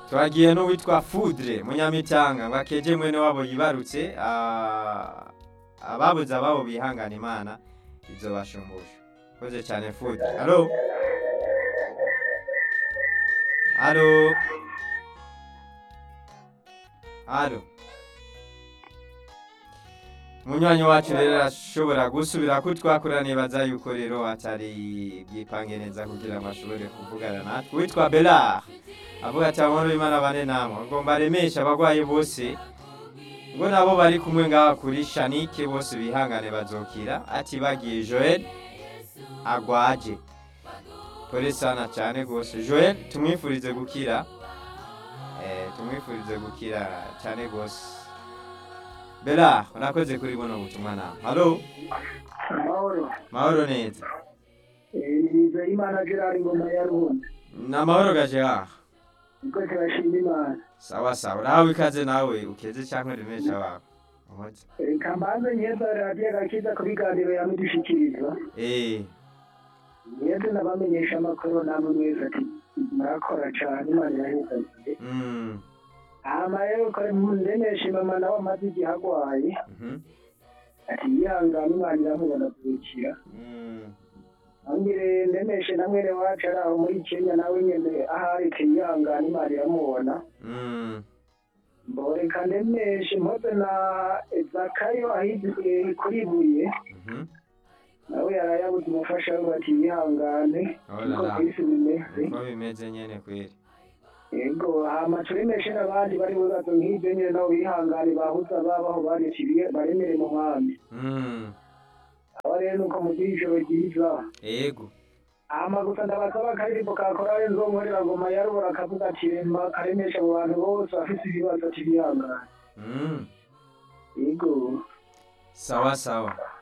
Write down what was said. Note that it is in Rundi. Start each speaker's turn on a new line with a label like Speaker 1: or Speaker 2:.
Speaker 1: twagiye n'uwitwa Foudre munyamitanga ngo akeje mwene wabo yibarutse ah, ababuze ababo bihangana imana izo bashumbusha koze cyane Foudre alo alo alo munywanyi wacu rero arashobora gusubira ko twakora nibaza yuko rero atari bwipange neza kugira ngo ashobore kuvugana natwe witwa Belard avuga ati amahoro y'Imana bane namwe ngo mbaremeshe abagwayi bose ngo nabo bari kumwe ngaha kuri Shanike bose bihangane bazokira ati bagiye Joel agwaje pole sana cyane gose Joel tumwifurize gukira eh tumwifurize gukira cyane gose Bela urakoze kuri buno butumwa nawe halo
Speaker 2: amahoro
Speaker 1: mahoro neza
Speaker 2: niza imana gerard ngoma ya ruhunda
Speaker 1: ni amahoro gaje aha
Speaker 2: niko turashima imana
Speaker 1: sawa sawa urahawe ikaze nawe ukeze cyangwa remesha wawe Uhoze.
Speaker 2: reka mbanze nyeza radiyo gakiza ku biganiro yamudushikiriza
Speaker 1: eh
Speaker 2: nyeze nabamenyesha amakuru namwe mwese ati murakora cane imana irahezaniye
Speaker 1: mm
Speaker 2: hama rero kare ndenesha mama nawe amaze igihe agwaye
Speaker 1: mhm
Speaker 2: ati yihangane imana iramubona kuzukira
Speaker 1: mm
Speaker 2: ambire ndemeshe na mwene wacu ari aho muri kenya nawe nyene ahari tiyihangane imana iramubona
Speaker 1: mm
Speaker 2: mboreka ndemeshe mpoze na zakayo ahiziye kuri buye
Speaker 1: mhm
Speaker 2: nawe yarayabuze umufasha we bati yihangane
Speaker 1: Oh
Speaker 2: niko
Speaker 1: la la.
Speaker 2: kwisi bimeze
Speaker 1: uko bimeze nyene kweli
Speaker 2: yego hama turemeshe n'abandi bari mu bibazo nk'ibyo nyene nabo bihangane bahuza babaho bareciye baremere mu nkambi
Speaker 1: mm
Speaker 2: aba rero nuko mugira ijoro ryiza
Speaker 1: ego
Speaker 2: hama gusa ndabasaba akaririmbo kakora nzonkorera ngoma yarubora akavuga ati rema karemesha mu bantu bose bafise ibibazo ati bihangane
Speaker 1: mm
Speaker 2: yego
Speaker 1: sawa sawa